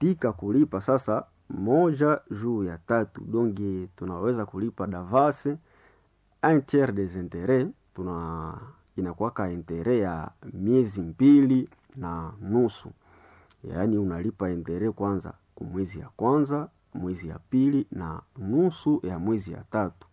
tunaitika kulipa sasa moja juu ya tatu donge tunaweza kulipa davance un tiers des intérêts tuna inakuwaka intere ya miezi mbili na nusu yaani unalipa intere kwanza ku mwezi ya kwanza mwezi ya pili na nusu ya mwezi ya tatu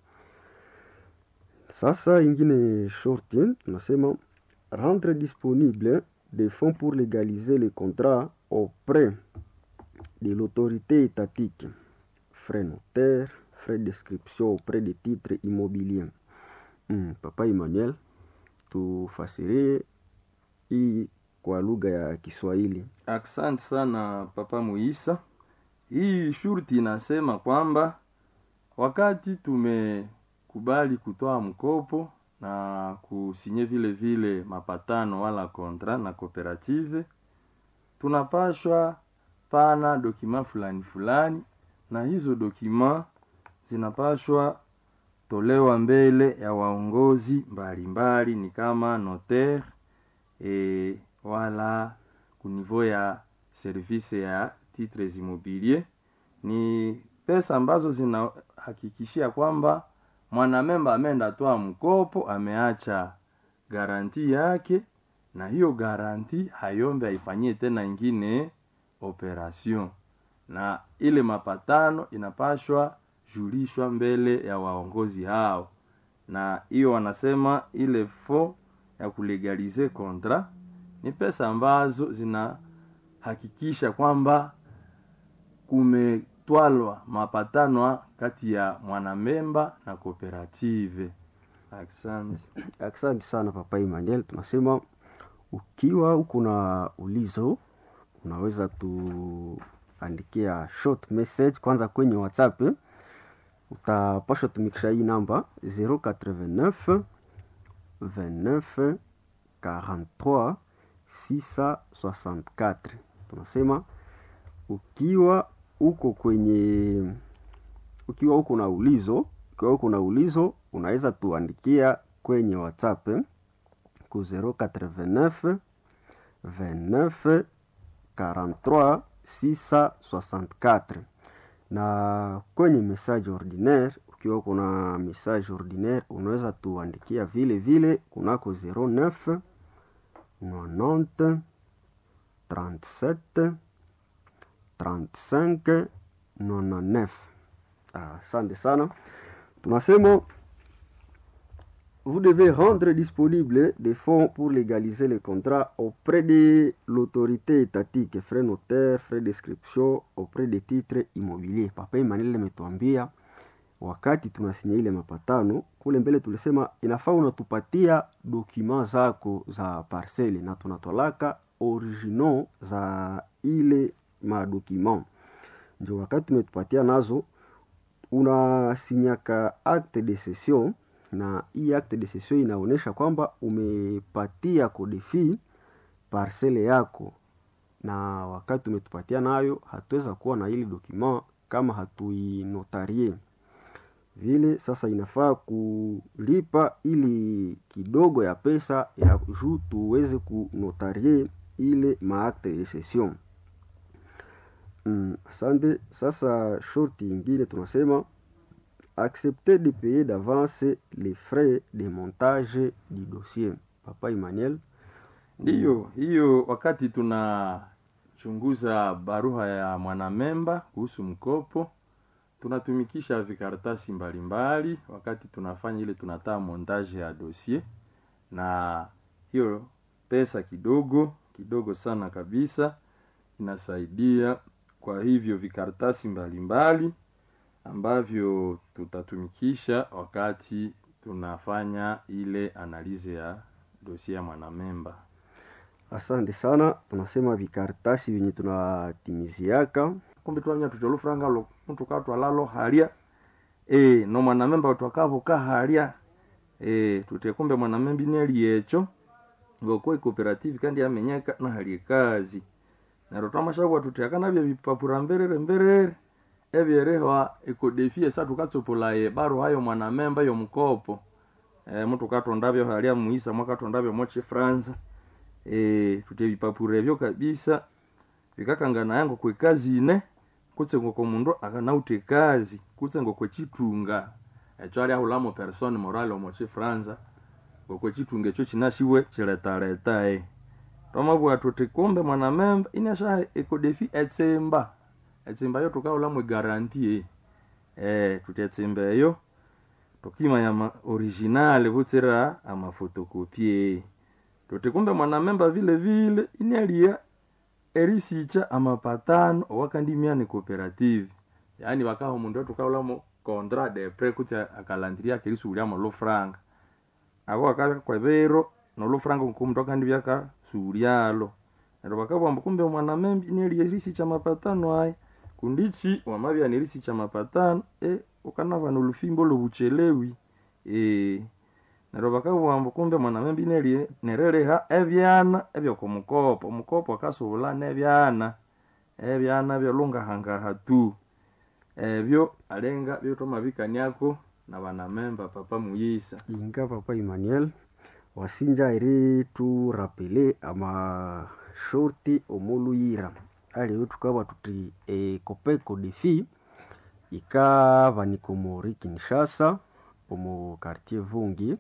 sasa ingine shorti tunasema rendre disponible des fonds pour légaliser les contrats auprès de l'autorité étatique frais notaire frais d'inscription auprès des titres immobiliers mm, papa Emmanuel tufasirie hii kwa lugha ya Kiswahili Asante sana Papa Muisa. Hii shurti inasema kwamba wakati tumekubali kutoa mkopo na kusinye vile vile mapatano wala kontra na kooperative, tunapashwa pana dokima fulani fulani, na hizo dokima zinapashwa tolewa mbele ya waongozi mbalimbali, ni kama notaire e, wala kunivou ya service ya titres immobilier. Ni pesa ambazo zinahakikishia kwamba mwanamemba ameenda toa mkopo, ameacha garanti yake, na hiyo garanti hayombe aifanyie tena ingine operation, na ile mapatano inapashwa julishwa mbele ya waongozi hao, na hiyo wanasema ile fo ya kulegalize contrat ni pesa ambazo zinahakikisha kwamba kumetwalwa mapatano kati ya mwanamemba na kooperative. Asante. Asante sana Papa Emmanuel. Tunasema ukiwa uko na ulizo, unaweza tuandikia short message kwanza kwenye WhatsApp. Utapasha tumikisha hii namba 089 29 43 664. Tunasema ukiwa uko kwenye ukiwa uko na ulizo ukiwa uko na ulizo unaweza tuandikia kwenye WhatsApp ku 089 29 43 664 na kwenye message ordinaire ukiwa uko na message ordinaire unaweza tuandikia vile vile kunako 09 90 37 35 99. Asante sana. Tunasema vous devez rendre disponible des fonds pour légaliser les contrats auprès de l'autorité étatique, frais notaire, frais d'inscription auprès des titres immobiliers. Papa Emmanuel ametuambia wakati tunasinya ile mapatano kule mbele, tulisema inafaa unatupatia dokima zako za parcele na tunatolaka original za ile madokima, ndio wakati tumetupatia nazo, unasinyaka acte de cession, na hii acte de cession inaonyesha kwamba umepatia kodefi parcele yako, na wakati umetupatia nayo, hatuweza kuwa na ile dokima kama hatuinotarie vile sasa inafaa kulipa ili kidogo ya pesa ya juu tuweze kunotarie ile maakte de cession. Mm, asante. Sasa shorti ingine tunasema accepter de payer d'avance les frais de montage du dossier. Papa Emmanuel, Ndiyo, hiyo wakati tunachunguza barua ya mwanamemba kuhusu mkopo tunatumikisha vikaratasi mbalimbali wakati tunafanya ile tunataa montage ya dossier, na hiyo pesa kidogo kidogo sana kabisa inasaidia. Kwa hivyo vikaratasi mbalimbali ambavyo tutatumikisha wakati tunafanya ile analize ya dossier ya mwanamemba. asante sana. Tunasema vikaratasi vyenye tunatimiziaka kumbe twanya tutolufuranga lo mtu katwalalo halia e, no mwanamemba twakavoka halia e, tute kumbe mwanamemba ineli echo ngoko ikoperative kandi yamenyeka na hali kazi nero twamashabwa tuteaka nabyo bipapura mberere mberere ebyerehwa ikodefie sa tukatsopolaye baro hayo mwanamemba yo mkopo e, mtu katondavyo halia muisa mwakatondavyo moche franza e, tute bipapura ebyo kabisa vikakangana yango kwekazine kutse ngoko mundu akanauta ekazi kutse ngokwechitunga echo ali ahulamo persone morale omo chifranza ngokwechitunga echo chinashiwe chiletaleta twamabwira tuti kumbe mwanamemba inasha ekodefi etsimba etsimba yo tukahulamo egaranti eh tuti etsimba eyo tukimanya ma original kutsira amafotokopie tuti kumbe mwanamemba vile vile inalia erisicha amapatano owakandimia ni cooperative yaani wakaho mundu tukaulamo contrat de pre kuti akalandiria akerisuuliamo lufranga ako akakwevero nolufranga nkumundu akandivya kasuulyalo neryo bakabwamba kumbe mwanamembi inelia erisicha mapatano aya kundichi wamavya nerisicha mapatano e ukanava nolufimbo lobuchelewi e neryo bakabwamba kumbe mwanamembi inelie nereleha ebyana ebyokomukopo omukopo akasubula nebyana ebyana byolungahangaha tu ebyo alenga byotomabikaniako na banamemba papa muyisa inga papa emmanuel wasinja eri turapele amashorti omuluyira aliyo tukaba tuti ekopeko defi ikavanika omuri kinshasa omu quartier vungi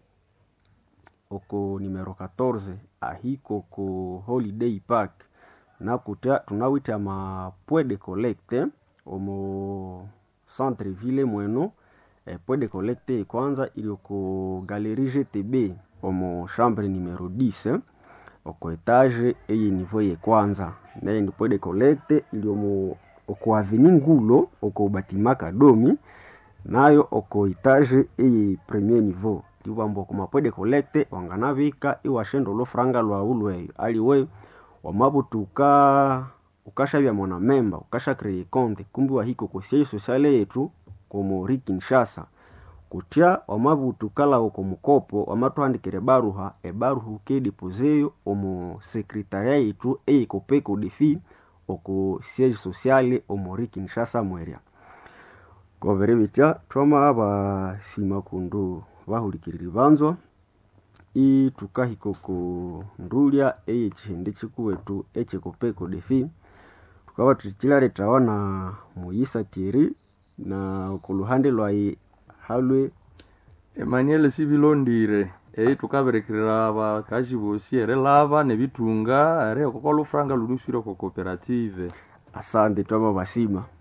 oko numero 14 ahiko oko holiday park nakutya tunawita ama point de collecte omu centre ville mweno eh, point de collecte kwanza ili oko galerie gtb omu chambre numero 10 oko etage eye niveau ye kwanza naye ndi point de collecte ili omu oko aveni ngulo oko batima kadomi nayo oko etage eye premier niveau tiwamba oko mapoint de collecte wanganavika iwashenda olufuranga lwawu lweyo aliwe wamabuti uka ukashavya mwana memba ukasha kreye konte kumbi wahiko kosiai sosiale yetu komori kinshasa kutya wamabuti ukalawo komukopo wamathuhandikire baruha ebaruha ukedepozeyo omu sekretaria yetu eyikopeko defi oku siege sociale omori kinshasa mwerya kovere bitya twama basima kundu bahulikiriri banzwa itukahika oku ndulya eyekihindi kikuwetu ekikopeko defi tukaba tukilaletawa na muyisa tieri na okuluhande lwayi halwe emmanuel sibilondire eyi tukaberekerera abakazi bosi ere lava nebitunga ere okoko lufranga luluswire ko cooperative asante twama basima